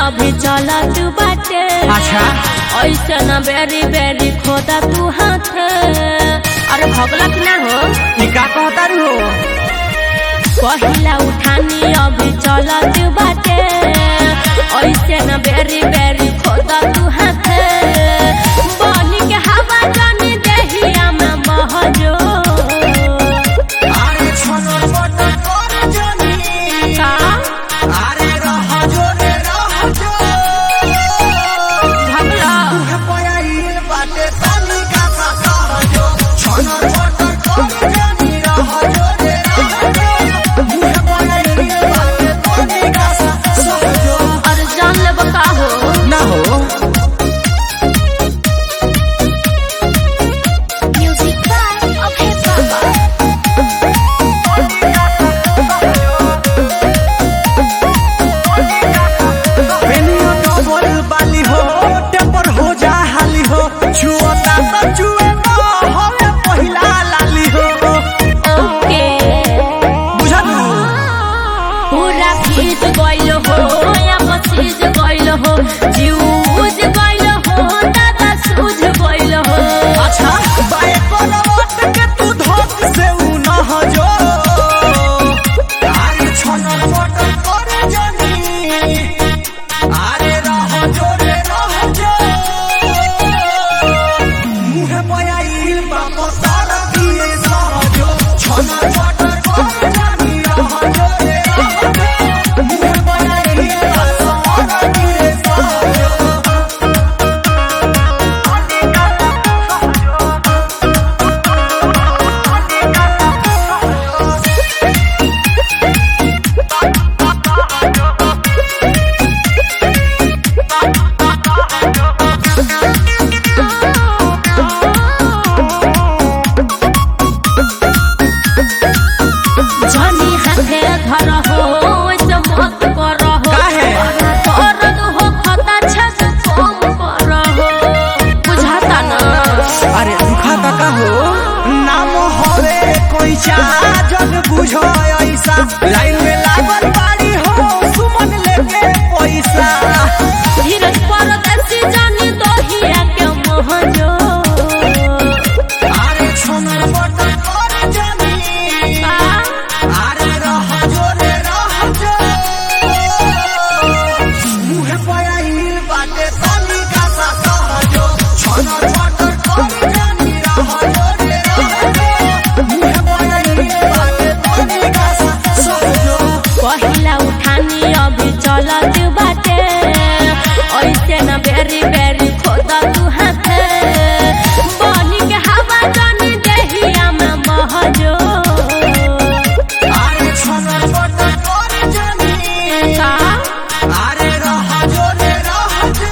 अभी चलत बाटे अच्छा ऐसे न बेरी बेरी खोदा तू हाथ अरे भगलक ना हो ई का कहता रू हो पहिला उठानी अभी चलत बाटे ऐसे न बेरी बेरी खोदा तू हाथ बनी के हवा जानी देहिया में बहजो अरे छोनो मोटो कर जनी का अरे रह जो रे रह जो भगला पयाइल बाटे ताली का सा सहजो छोनो मोटो कर जनी रह जो रे रह जो मुहे पयाइल बाटे ताली का सा सहजो और जान ले बका हो ना हो म्यूजिक बाय ओके बाबा पेनियो डबल बाली हो टेपर हो जा हाली हो छुअता तो छुए न होवे पहिला लाली हो ओके बुझलू पूरा भीज गइल हो या पसीज गइल हो जीव बुझ गइल हो दादा सूझ गइल हो अच्छा बाए कोनो वट के तू धोक से उ न हजो आरे छन पट करे जनी आरे रह जो रे रह जो मुहे पयाइल बाप सार दिए सहजो छन पट करे जनी रह जो रे रह जो मुहे पयाइल बाप सार दिए सहजो जनी हाथे धर हो ऐसे मत कर हो काहे? दर्द हो खता छस कम कर हो बुझाता ना अरे दुखा का हो नाम होवे कोई चा जग बुझो ऐसा लाइन में लागल बाड़ी हो सुमन लेके पैसा धीरज पर देसी जानी दोहिया के महजो अरे छोनर बट कर जनी का अरे रह जो रे रह जो मुहे पयाइल बाटे ताली का सा सहजो छोनर बट कर जनी रह जो रे रह जो मुहे पयाइल बाटे ताली का सा सहजो पहिला उठानी अभी चलत बाटे ऐसे न बेरी बेरी खोदा तू हाथ बनी के हवा जानी देहिया में बहजो अरे छोनर बट कर जनी का अरे रह जो रे रह जो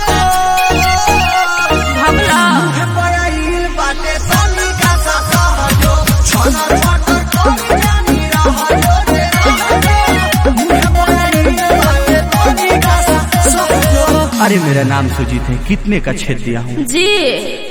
भगला मुहे पयाइल बाटे ताली का सा सहजो छोनर बट कर जनी रह जो रे रह जो मुहे पयाइल बाटे ताली का सा सहजो अरे मेरा नाम सुजीत है कितने का छेद दिया हूँ जी